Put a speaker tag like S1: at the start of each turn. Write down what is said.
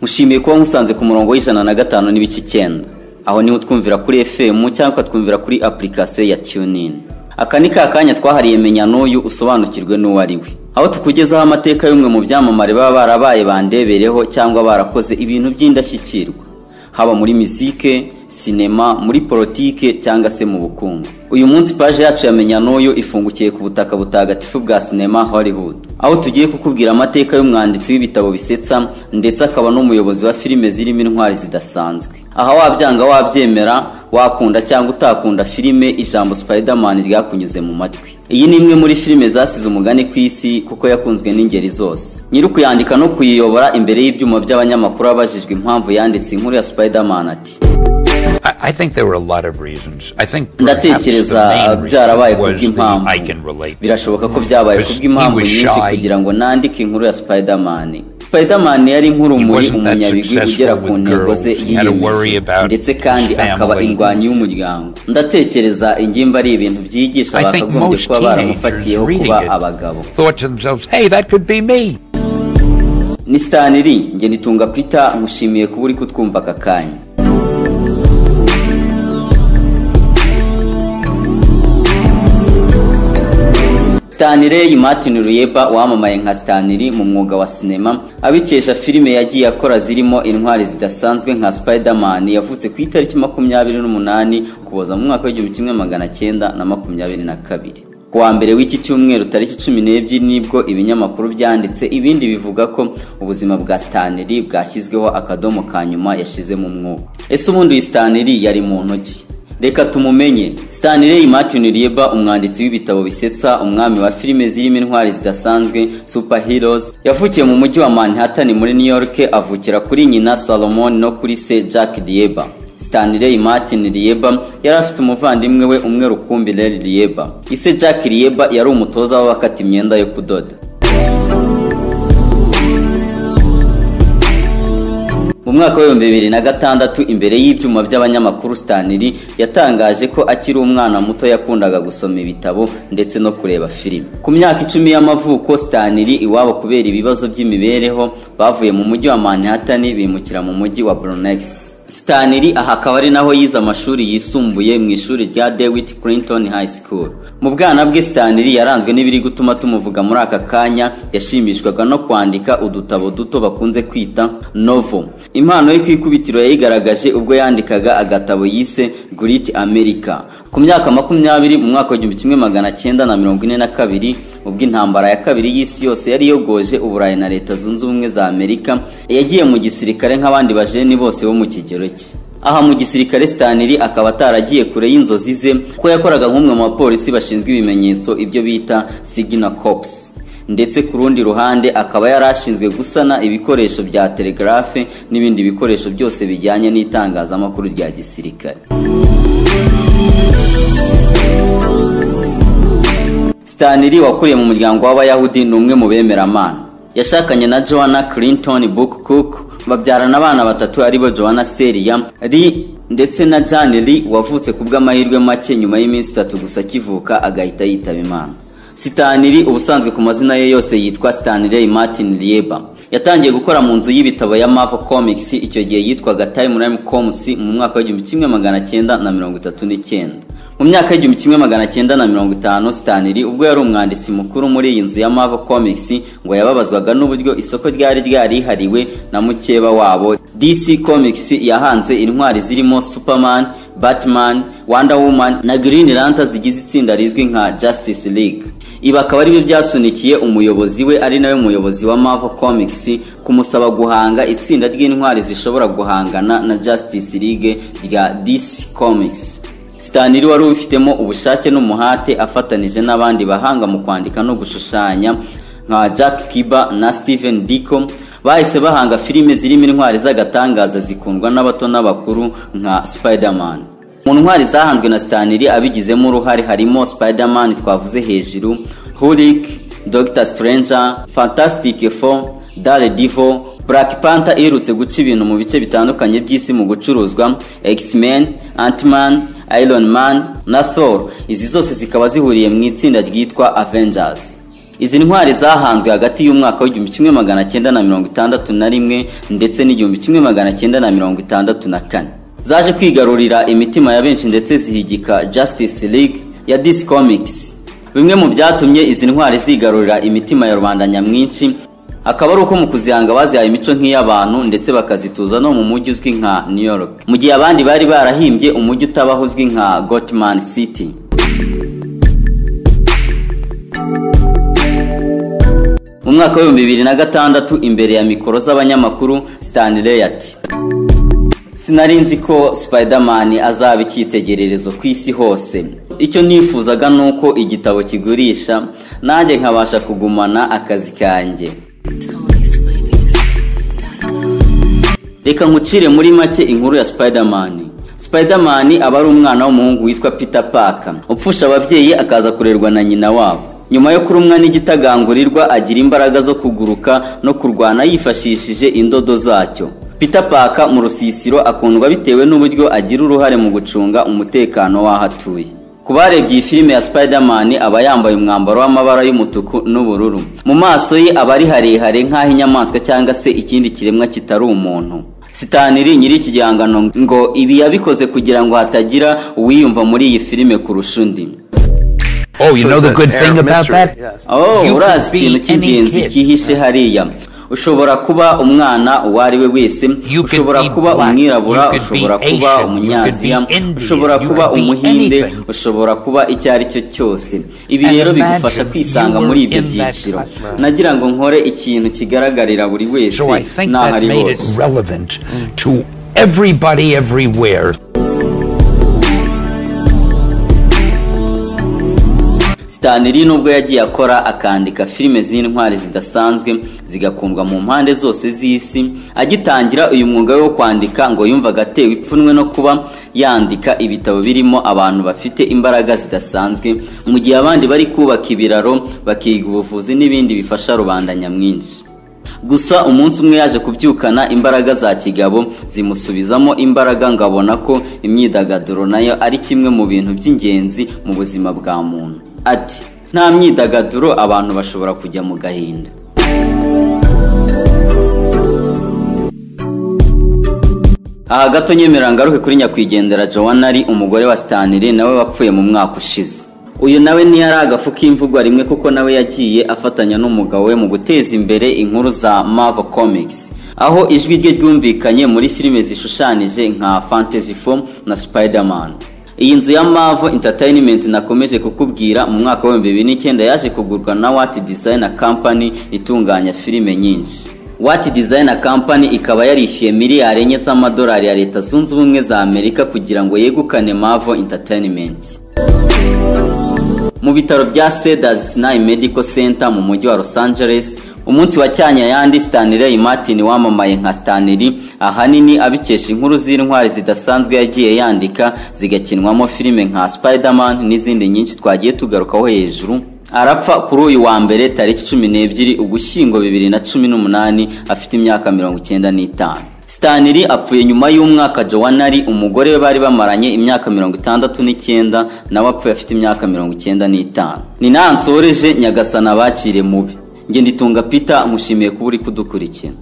S1: dushimiye kuba musanze ku murongo w'ijana na gatanu n'ibice icyenda aho niho twumvira kuri fm cyangwa ukatwumvira kuri apurikasiyo ya tunin aka ni ka kanya twahariye menya n'uyu usobanukirwe n'uwo ari we aho tukugezaho amateka y'umwe mu byamamare baba barabaye bandebereho cyangwa barakoze ibintu by'indashyikirwa haba muri misike sinema muri politike cyangwa se mu bukungu uyu munsi paje yacu yamenya n'uyu ifungukiye ku butaka butagatifu bwa sinema hollywood aho tugiye kukubwira amateka y'umwanditsi w'ibitabo bisetsa ndetse akaba n'umuyobozi wa filime zirimo intwari zidasanzwe aha wabyanga wabyemera wakunda cyangwa utakunda filime ijambo spiderman ryakunyuze mu matwi iyi ni imwe muri filime zasize umugani ku isi kuko yakunzwe n'ingeri zose nyiri ukuyandika no kuyiyobora imbere y'ibyuma by'abanyamakuru abajijwe impamvu yanditse inkuru ya spiderman ati
S2: I, I think there were a lot of reasons. I think perhaps
S1: ndatekereza
S2: the main
S1: byarabaye
S2: reason
S1: ku
S2: was the
S1: bw'impamvu
S2: I can relate.
S1: birashoboka ko byabaye ku
S2: Because
S1: bw'impamvu
S2: he was
S1: nyinshi
S2: shy.
S1: kugira ngo nandike inkuru ya spiderman spiderman yari
S2: He
S1: nk'urumuri
S2: wasn't that
S1: umunyabigwi
S2: successful
S1: ugera ku
S2: with
S1: ntego ze
S2: girls. He had to worry
S1: yiyemeje
S2: about
S1: ndetse kandi
S2: his family.
S1: akaba indwanyi y'umuryango ndatekereza ingimba ari ibintu byigisha
S2: I think
S1: bakagombye
S2: most
S1: kuba
S2: teenagers
S1: baramufatiyeho
S2: reading
S1: kuba
S2: it
S1: abagabo
S2: thought to themselves, hey, that could be me.
S1: ni sitaniri nge nitunga peter nkushimiye kuba uri kutwumva aka kanya Stanley Martin Ruyeba wamamaye nka Stanley mu mwuga wa sinema abikesha filime yagiye akora zirimo intwari zidasanzwe nka Spider-Man yavutse ku itariki makumyabiri n'umunani ukuboza mu mwaka w'igihumbi kimwe magana cyenda na makumyabiri na kabiri ku wa mbere w'iki cyumweru tariki cumi n'ebyiri nibwo ibinyamakuru byanditse ibindi bivuga ko ubuzima bwa Stanley bwashyizweho akadomo ka nyuma yashizemo umwuka ese ubundi uyu Stanley yari muntu ki reka tumumenye stanley martin rieba umwanditsi w'ibitabo bisetsa umwami wa filime zirimo intwari zidasanzwe super heroes yavukiye mu mujyi wa manhattan muri new york avukira kuri nyina salomon no kuri se jack rieba stanley martin rieba yari afite umuvandimwe we umwe rukumbi rel rieba ise jack rieba yari umutoza w'abakata imyenda yo kudoda mu mwaka w'ibihumbi bibiri na gatandatu imbere y'ibyuma by'abanyamakuru stanley yatangaje ko akiri umwana muto yakundaga gusoma ibitabo ndetse no kureba filime ku myaka icumi y'amavuko stanley iwabo kubera ibibazo by'imibereho bavuye mu mujyi wa manhattan bimukira mu mujyi wa bronx Stanley aha akaba ari naho yize amashuri yisumbuye mu ishuri rya Dewitt Clinton High School. Mu bwana bwe Stanley yaranzwe n'ibiri gutuma tumuvuga muri aka kanya, yashimishwaga no kwandika udutabo duto bakunze kwita novel. Impano ye ku ikubitiro yayigaragaje ubwo yandikaga agatabo yise Great America. Ku myaka makumyabiri mu mwaka w'igihumbi kimwe magana cyenda na mirongo ine na kabiri ubwo intambara ya kabiri y'isi yose yari yogoje uburayi na leta zunze ubumwe za amerika yagiye mu gisirikare nk'abandi bajeni bose bo mu kigero cye aha mu gisirikare stanley akaba ataragiye kure y'inzozi ze ko yakoraga nk'umwe mu bapolisi bashinzwe ibimenyetso ibyo bita signal corps ndetse ku rundi ruhande akaba yari ashinzwe gusana ibikoresho bya telegarafe n'ibindi bikoresho byose bijyanye n'itangazamakuru rya gisirikare stanley wakuriye mu muryango w'abayahudi ni umwe mu bemeramana yashakanye na joanna clinton book cook babyarana abana batatu aribo joanna seria lee ndetse na jan lee wavutse ku bw'amahirwe make nyuma y'iminsi itatu gusa akivuka agahita yitaba imana sitaniri ubusanzwe ku mazina ye yose yitwa stanley martin rieba yatangiye gukora mu nzu y'ibitabo ya marvel comics icyo gihe yitwaga time rime comics mu mwaka w'igihumbi kimwe magana cyenda na mirongo itatu n'icyenda mu myaka y'igihumbi kimwe magana cyenda na mirongo itanu Stanley ubwo yari umwanditsi mukuru muri iyi nzu ya Marvel Comics ngo yababazwaga n'uburyo isoko ryari ryarihariwe na mukeba wabo DC Comics yahanze intwari zirimo Superman, Batman, Wonder Woman na Green Lantern zigize itsinda rizwi nka Justice League ibi akaba aribyo byasunikiye umuyobozi we ari nawe muyobozi wa Marvel Comics kumusaba guhanga itsinda ry'intwari zishobora guhangana na Justice League rya DC Comics Stanley wari ubifitemo ubushake n'umuhate afatanije n'abandi bahanga mu kwandika no gushushanya nka Jack Kiba na Steven Dicko bahise bahanga filime zirimo intwari z'agatangaza zikundwa n'abato n'abakuru nka Spider-Man. Mu ntwari zahanzwe na Stanley abigizemo uruhare harimo Spider-Man twavuze hejuru, Hulk, Doctor Stranger, Fantastic Four, Daredevil, Black Panther iherutse guca ibintu mu bice bitandukanye by'isi mu gucuruzwa, X-Men, Ant-Man, Iron Man na Thor izi zose zikaba zihuriye mu itsinda ryitwa Avengers izi ntwari zahanzwe hagati y'umwaka w'igihumbi kimwe magana cyenda na mirongo itandatu na rimwe ndetse n'igihumbi kimwe magana cyenda na mirongo itandatu na kane zaje kwigarurira imitima ya benshi ndetse zihigika Justice League ya DC Comics bimwe mu byatumye izi ntwari zigarurira imitima ya rubanda nyamwinshi akaba ari uko mu kuzihanga bazihaye imico nk'iy'abantu ndetse bakazituza no mu mujyi uzwi nka New York mu gihe abandi bari barahimbye umujyi utabaho uzwi nka Gotham City mu mwaka w'ibihumbi bibiri na gatandatu imbere ya mikoro z'abanyamakuru Stanley ati sinari nzi ko Spiderman azaba icyitegererezo ku isi hose icyo nifuzaga ni uko igitabo kigurisha nanjye nkabasha kugumana akazi kanjye reka nkucire muri make inkuru ya Spiderman Spiderman aba ari umwana w'umuhungu witwa Peter Parker upfusha ababyeyi akaza kurerwa na nyina wabo nyuma yo kurumwa n'igitagangurirwa agira imbaraga zo kuguruka no kurwana yifashishije indodo zacyo Peter Parker mu rusisiro akundwa bitewe n'uburyo agira uruhare mu gucunga umutekano w'ahatuye ku barebye iyi filime ya Spiderman aba yambaye umwambaro w'amabara y'umutuku n'ubururu mu maso ye aba ari harehare nk'aho inyamaswa cyangwa se ikindi kiremwa kitari umuntu sitaniri nyiri iki gihangano ngo ibi yabikoze kugira ngo hatagira uwiyumva muri iyi filime kurusha undi
S2: Oh, you know the good thing about that?
S1: oh
S2: You
S1: urazi
S2: could
S1: ikintu
S2: be any
S1: cy'ingenzi
S2: kid.
S1: cyihishe hariya ushobora kuba umwana uwo ari we wese
S2: You could
S1: ushobora
S2: be
S1: kuba
S2: black.
S1: umwirabura
S2: You could be
S1: ushobora
S2: Asian.
S1: kuba
S2: You
S1: umunyaziya
S2: could be Indian.
S1: ushobora
S2: You
S1: kuba
S2: could be
S1: umuhinde
S2: anything.
S1: ushobora kuba icyo ari cyo cyose ibi
S2: And
S1: rero
S2: imagine
S1: bigufasha kwisanga
S2: you
S1: muri
S2: were
S1: ibyo
S2: in that
S1: byiciro
S2: classroom.
S1: nagira ngo nkore ikintu kigaragarira buri wese
S2: So I think
S1: n'aho
S2: that
S1: ari
S2: made it
S1: hose
S2: relevant to everybody everywhere.
S1: Stanley nubwo yagiye akora akandika filime z'intwari zidasanzwe zigakundwa mu mpande zose z'isi agitangira uyu mwuga we wo kwandika ngo yumvaga atewe ipfunwe no kuba yandika ibitabo birimo abantu bafite imbaraga zidasanzwe mu gihe abandi bari kubaka ibiraro bakiga ubuvuzi n'ibindi bifasha rubanda nyamwinshi gusa umunsi umwe yaje kubyukana imbaraga za kigabo zimusubizamo imbaraga ngo abona ko imyidagaduro nayo ari kimwe mu bintu by'ingenzi mu buzima bwa muntu ati nta myidagaduro abantu bashobora kujya mu gahinda aha gato nyemerera ngaruke kuri nyakwigendera Joanna ari umugore wa Stanley nawe wapfuye mu mwaka ushize uyu nawe ntiyari agafu k'imvugwa rimwe kuko nawe yagiye afatanya n'umugabo we mu guteza imbere inkuru za Marvel Comics aho ijwi rye ryumvikanye muri filime zishushanije nka Fantasy Four na Spider-Man iyi nzu ya Mavo Entertainment nakomeje kukubwira mu mwaka wa 2009 yaje kugurwa na What Designer Company itunganya filime nyinshi. What Designer Company ikaba yarishyuye miliyari enye z'amadolari ya Leta Zunze Ubumwe za Amerika kugira ngo yegukane Mavo Entertainment. Mu bitaro bya Cedars Sinai Medical Center mu mujyi wa Los Angeles, umunsi wa Cyanyayandi Stanley Martin wamamaye nka Stanley, ahanini abikesha inkuru z'intwari zidasanzwe yagiye yandika zigakinwamo filime nka Spider-Man n'izindi nyinshi twagiye tugarukaho hejuru. Arapfa kuri uyu wa mbere tariki cumi n'ebyiri Ugushyingo bibiri na cumi n'umunani afite imyaka mirongo icyenda n'itanu. Stanley apfuye nyuma y'umwaka Joanna ari umugore we bari bamaranye imyaka mirongo itandatu n'icyenda nawe apfuye afite imyaka mirongo icyenda n'itanu ni naha nsoreje nyagasana abakire mubi nge nditunga Peter mushimiye kuba uri kudukurikira